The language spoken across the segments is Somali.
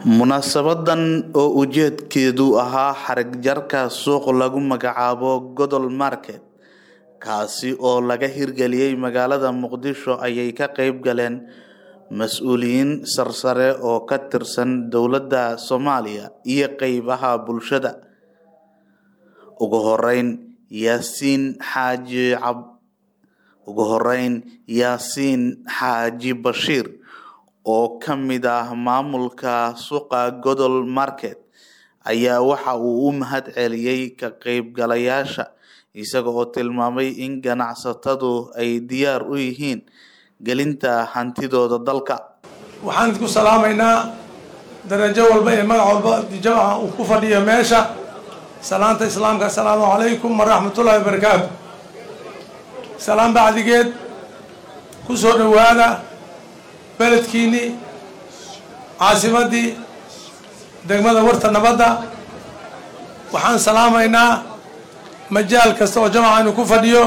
munaasabadan oo ujeedkeedu ahaa xarig jarka suuq lagu magacaabo godol market kaasi oo laga hirgeliyey magaalada muqdisho ayay ka qeyb galeen mas-uuliyiin sarsare oo ka tirsan dowladda soomaaliya iyo qeybaha bulshada ugu horeyn yaasiin xaaji cab ugu horeyn yaasiin xaaji bashiir oo ka mid ah maamulka suuqa godol market ayaa waxa uu u mahad celiyey ka qeybgalayaasha isaga oo tilmaamay in ganacsatadu ay diyaar u yihiin gelinta hantidooda dalka waxaan idinku salaamaynaa darajo walba iyo magac walba jamaca uu ku fadhiyo meesha salaanta islaamka assalaamu calaykum waraxmatullahi wabarakaatu salaan bacdigeed ku soo dhowaada beledkiinnii caasimaddii degmada warta nabadda waxaan salaamaynaa majaal kasta oo jamaca inuu ku fadhiyo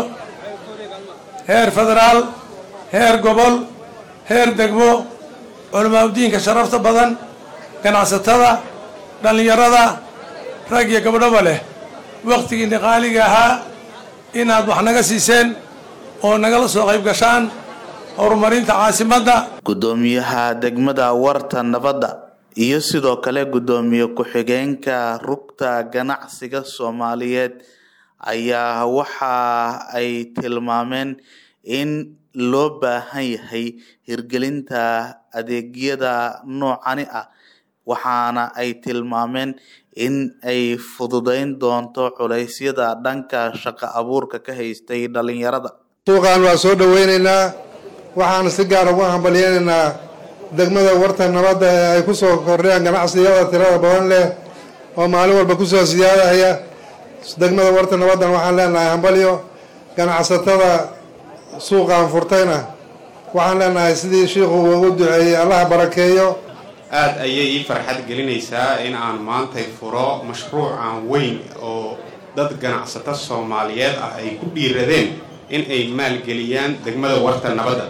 heer federaal heer gobol heer degmo culamaa udiinka sharafta badan ganacsatada dhallinyarada rag iyo gabdhaba leh wakhtigiinni qaaliga ahaa inaad wax naga siiseen oo nagala soo qayb gashaan horumarinta caasimadda guddoomiyaha degmada warta nabadda iyo sidoo kale guddoomiye ku-xigeenka rugta ganacsiga soomaaliyeed ayaa waxa ay tilmaameen in loo baahan yahay hirgelinta adeegyada noocani ah waxaana ay tilmaameen in ay fududeyn doonto culeysyada dhanka shaqo abuurka ka haystay dhalinyarada suuqan waa soo dhoweyneynaa waxaan si gaara uga hambalyeynaynaa degmada warta nabadda ee ay ku soo kordheen ganacsiyada tirada badan leh oo maalin walba kusoo siyaadahaya degmada warta nabaddan waxaan leenahay hambalyo ganacsatada suuqan furtayna waxaan leenahay sidii shiikhu ugu duceeyey allaha barakeeyo aada ayay ii farxad gelinaysaa in aan maantay furo mashruucan weyn oo dad ganacsato soomaaliyeed ah ay ku dhiiradeen in ay maalgeliyaan degmada warta nabadda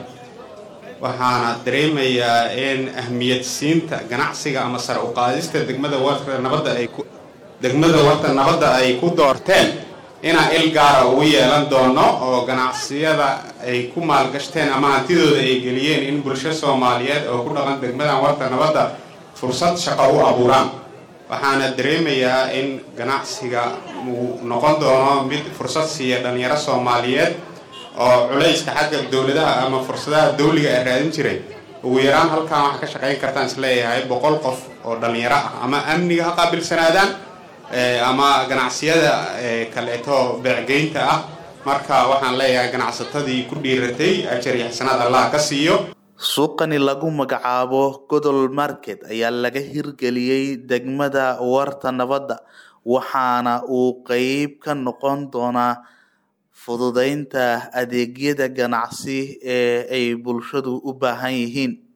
waxaana dareemayaa in ahmiyad siinta ganacsiga ama sare u qaadista degmada warta nabadda ay ku degmada warta nabadda ay ku doorteen inaan il gaara ugu yeelan doono oo ganacsiyada ay ku maalgashteen ama hantidooda ay geliyeen in bulsho soomaaliyeed oo ku dhaqan degmadan warta nabadda fursad shaqo u abuuraan waxaana dareemayaa in ganacsiga uu noqon doono mid fursad siiya dhalinyaro soomaaliyeed oo culayska xagga dowladaha ama fursadaha dawliga ay raadin jiray ugu yaraan halkan waxaa ka shaqayn kartaan isleeyahay boqol qof oo dhalinyaro ah ama amniga ha qaabilsanaadaan ama ganacsiyada kaleeto beecgeynta ah marka waxaan leeyahay ganacsatadii ku dhiiratay ajar iyo xasanaad allah ka siiyo suuqani lagu magacaabo godol market ayaa laga hirgeliyey degmada warta nabadda waxaana uu qeyb ka noqon doonaa fududeynta adeegyada ganacsi ee ay bulshadu u baahan yihiin